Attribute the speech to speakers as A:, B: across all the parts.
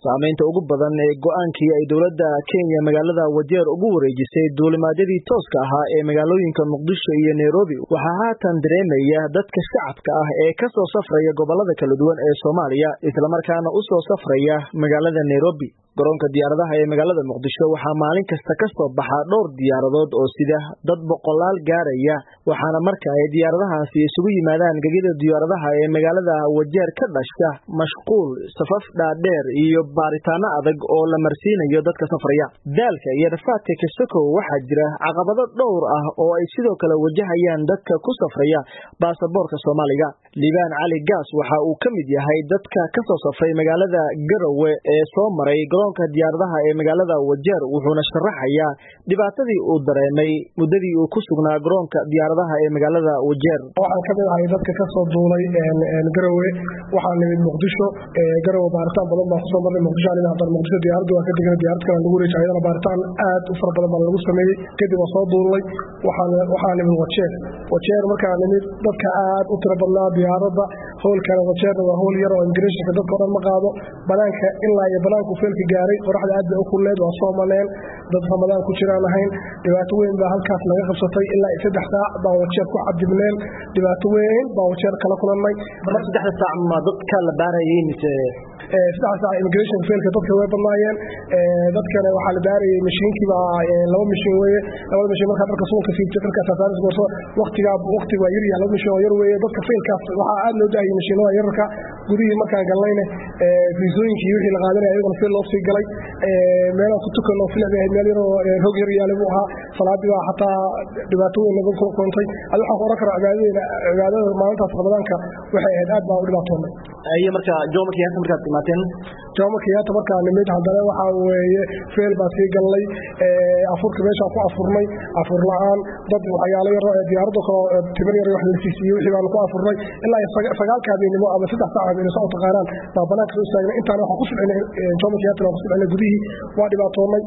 A: saamaynta ugu badan ee go-aankii ay dowladda kenya magaalada wajeer ugu wareejisay duulimaadyadii tooska ahaa ee magaalooyinka muqdisho iyo nairobi waxaa haatan dareemaya dadka shacabka ah ee ka soo safraya gobolada kala duwan ee soomaaliya islamarkaana u soo safraya magaalada nairobi garoonka diyaaradaha ee magaalada muqdisho waxaa maalin kasta ka soo baxa dhowr diyaaradood oo sida dad boqolaal gaaraya waxaana marka ay diyaaradahaasi isugu yimaadaan gegida diyaaradaha ee magaalada wajeer ka dhasha mashquul safaf dhaadheer iyo baaritaano adag oo la marsiinayo dadka safraya daalka iyo rafaadka kasokow waxaa jira caqabado dhowr ah oo ay sidoo kale wajahayaan dadka ku safraya baasaboorka soomaaliga liibaan cali gaas waxa uu ka mid yahay dadka ka soo safray magaalada garowe ee soo maray garoonka diyaaradaha ee magaalada wajeer wuxuuna sharaxayaa dhibaatadii uu dareemay muddadii uu ku sugnaa garoonka diyaaradaha ee magaalada wajeer
B: waxaan ka mid ahay dadka ka soo duulay garowe waxaan nimid muqdisho garowe baaritaan badan baan kusoo marnay muqdisho aan haddana muqdisho diyaaradda waan ka degnay diyaarad kale lagu wareejay ayadana baaritaan aad u fara badan baa lagu sameeyey kadib waan soo duulnay waxaan waxaan nimid wajeer wajeer markaan nimid dadka aad u tiro badnaa diyaaradda howlkana wajeerna waa howl yar oo imigreshinka dadka o dhan ma qaado banaanka ilaa iyo banaanku feelka gaaray qoraxda aad bay u kulleed waa soo maneen dad ramadaan ku jiraan ahayn dhibaato weyn baa halkaas naga qabsatay ilaa iyo saddex saac baan wajeer ku cadibneen dhibaato weyn baan wajeer kala kulannay
A: saddexda saac ma dadka la baarayay mise
B: saddex saac immigration feelka dadka way badnaayeen dadkana waxaa la baarayay mashiinkii baa laba mashiin weeye labada mashiin markaa dharka suunka siibtay dharka safaaris gorso waqtigaa waqtiga waa yaryaha laba mashiin oo yar weeye dadka feelkaas waxaa aad loo daayay mashiinada yararka gudihii markaan galnayna fiisooyinkii wixii la qaadanaya ayagona feel loo sii galay meelaan ku tukan oo filac ahayd meel yaroo rog yar yaale buu ahaa salaadii baa xataa dhibaato weyn naga koontay adi waxaan ku oran karaa cibaadadeena cibaadada maalintaas ramadaanka waxay ahayd aad baan u dhibaatoonay
A: iyo marka jomo kenyatta markaad imaateen
B: jomo kenyatta markaan nimid haddana waxaa weeye feel baan sii galnay afurka meeshaan ku afurnay afur la-aan dad waxyaalo yar diyaaradda kale timir yar wax la siisiiyey wixii baanu ku afurnay ilaa iyo sagaalka habeenimo ama saddex saac habeenimo saa u taqaanaan baa banaanka soo istaagnay intaan waxaan ku ficnay jomo kenyatta waan ku ficnay gudihii waa dhibaatoonay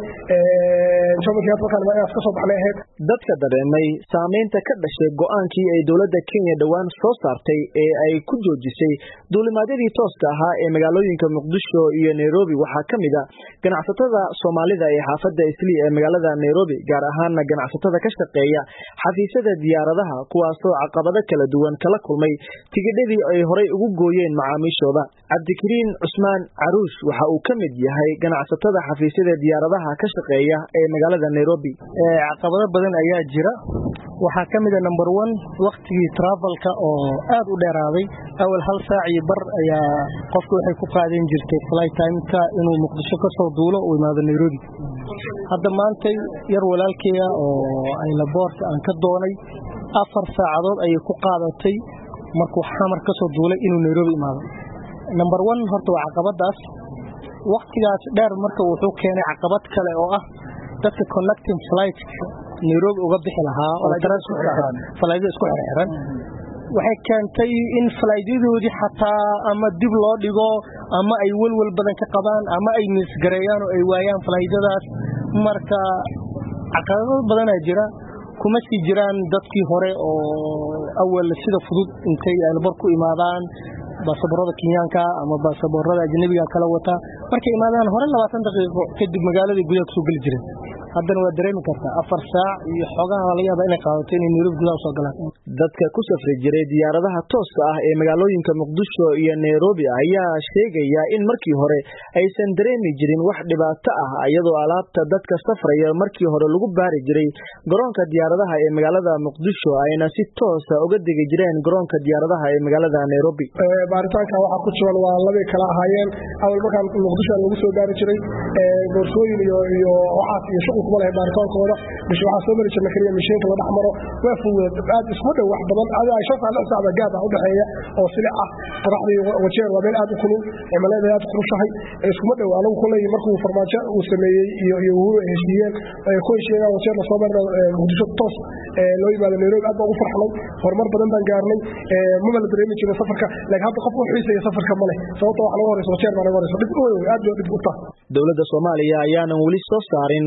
B: jomo kenyatta markaan inaas ka soo baxnay ahayd
A: dadka dareemay saamaynta ka dhashay go-aankii ay dowladda kenya dhowaan soo saartay ee ay ku joojisay duulimaadyadii tooska ahaa ee magaalooyinka muqdisho iyo nairobi waxaa ka mid a ganacsatada soomaalida ee xaafadda isli ee magaalada nairobi gaar ahaana ganacsatada ka shaqeeya xafiisyada diyaaradaha kuwaasoo caqabado kala duwan kala kulmay tigidhadii ay horay ugu gooyeen macaamiishooda cabdikariin cusmaan caruush waxa uu ka mid yahay ganacsatada xafiisyada diyaaradaha ka shaqeeya ee magaalada nairobi
C: caqabado badan ayaa jira waxaa ka mid a number one waktigii travelka oo aad u dheeraaday awal hal saac iyo bar ayaa qofka waxay ku qaadan jirtay flight timeka inuu muqdisho ka soo duulo uu imaado nairobi hadda maantay yar walaalkeya oo aylaboorka aan ka doonay afar saacadood ayay ku qaadatay markuu xamar ka soo duulay inuu nairobi imaado number one horta waa caqabadaas waktigaas dheer marka wuxuu keenay caqabad kale oo ah dadka connecting flight nairobi uga bixi lahaa falaydada isku xirxiran waxay keentay in falaydadoodii xataa ama dib loo dhigo ama ay welwel badan ka qabaan ama ay miisgareeyaan oo ay waayaan falaydadaas marka caqabado badanaa jira kuma sii jiraan dadkii hore oo awal sida fudud intay albar ku imaadaan baasaboorada kenyaanka ama baasaboorada ajnabiga kala wata markay imaadaan hore labaatan daqiiqo kadib magaalada gudaha kusoo geli jireen haddana waa dareemi kartaa afar saac iyo xoogaha laga yaaba inay qaadato inay nairobi gudaha usoo galaan
A: dadka ku safri jiray diyaaradaha tooska ah ee magaalooyinka muqdisho iyo nairobi ayaa sheegaya in markii hore aysan dareemi jirin wax dhibaato ah iyadoo alaabta dadka safraya markii hore lagu baari jiray garoonka diyaaradaha ee magaalada muqdisho ayna si toosa uga degi jireen garoonka diyaaradaha ee magaalada nairobi
B: baaritaanka waxaa ku sugan waa labay kala ahaayeen awal markaan muqdisho lagu soo gaari jiray boorsooyin iyo iyo waxaas iyo shuqul kuma lahayd baaritaankooda bish waxaa soo mari jirna keliya mishiinka la dhex maro waa fuweed aad isku dhow wax badan adi ay shan saac lix saac baa gaab ah udhexeeya oo silic ah qoraxdii wajeer waa meel aad u kulul cimileeda aad kurushahay iskuma dhow anagu kuley markuu farmaajo uu sameeyey iyo iyo uhuru ay heshiiyeen ku heshiiyeen wajeer lasoo marna muqdisho toos loo yimaado nairobi aad baan ugu farxnay horumar badan baan gaarnay mama la dareemi jirin safarka laakiin hadda qof u xiisaya safarka male sababta wax naga horeysa wajeer baa naga horeysa dhib weyn aad loo dhib u tahay
A: dowladda soomaaliya ayaanan weli soo saarin go-aan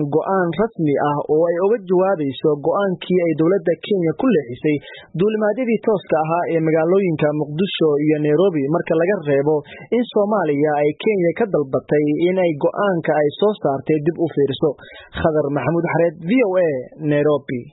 A: go'aan rasmi ah oo ay uga jawaabayso go'aankii ay dowladda kenya ku leexisay duulimaadyadii tooska ahaa ee magaalooyinka muqdisho iyo nairobi marka laga reebo in soomaaliya ay kenya ka dalbatay in ay go'aanka ay soo saartay dib u fiiriso khadar maxamuud xareed v o a nairobi